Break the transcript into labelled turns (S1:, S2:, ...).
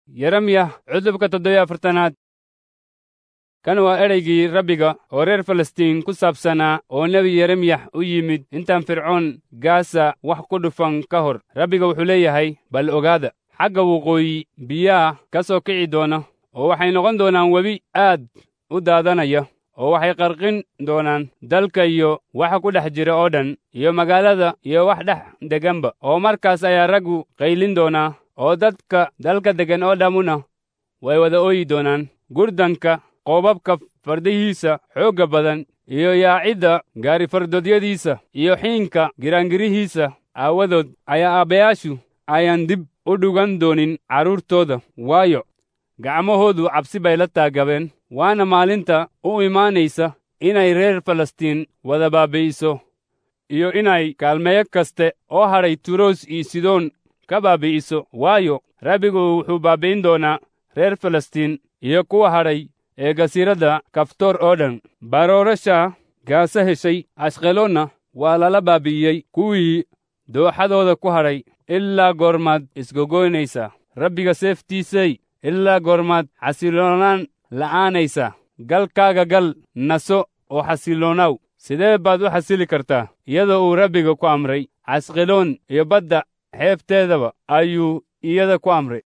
S1: yeremya cudubka toddobiyo afartanaad kan waa ereygii rabbiga oo reer falastiin ku saabsanaa oo nebi yeremyax u yimid intaan fircoon gaasa wax ku dhufan ka hor rabbiga wuxuu leeyahay bal ogaada xagga waqooyi biyaha ka soo kici doona oo waxay noqon doonaan webi aad u daadanaya oo waxay qarqin doonaan dalka iyo waxa ku dhex jira oo dhan iyo magaalada iyo wax dhex deganba oo markaas ayaa raggu qaylin doonaa oo dadka dalka deggan oo dhammuna way wada ooyi doonaan gurdanka qoobabka fardihiisa xoogga badan iyo yaacidda gaarifardodyadiisa iyo xiinka giraangirihiisa aawadood ayaa aabbayaashu ayaan dib u dhugan doonin carruurtooda waayo gacmahoodu cabsi bay la taagabeen waana maalinta u imaanaysa inay reer falastiin wada baabi'iso iyo inay kaalmeeyo kaste oo hadhay turos iyo sidoon ka baabi'iso waayo rabbigu wuxuu baabi'in doonaa reer falastiin iyo kuwa hadhay ee gasiiradda kaftoor oo dhan baroorasha gaasa heshay ashqeloonna waa lala baabi'iyey kuwii dooxadooda ku hadhay ilaa goormaad isgogoynaysa rabbiga seeftiisay ilaa goormaad xasilloonaan la'aanaysa galkaaga gal naso oo xasiloonaw sidee baad u xasili kartaa iyadoo uu rabbiga ku amray casqeloon iyo badda xeebteedaba ayuu iyada ku amray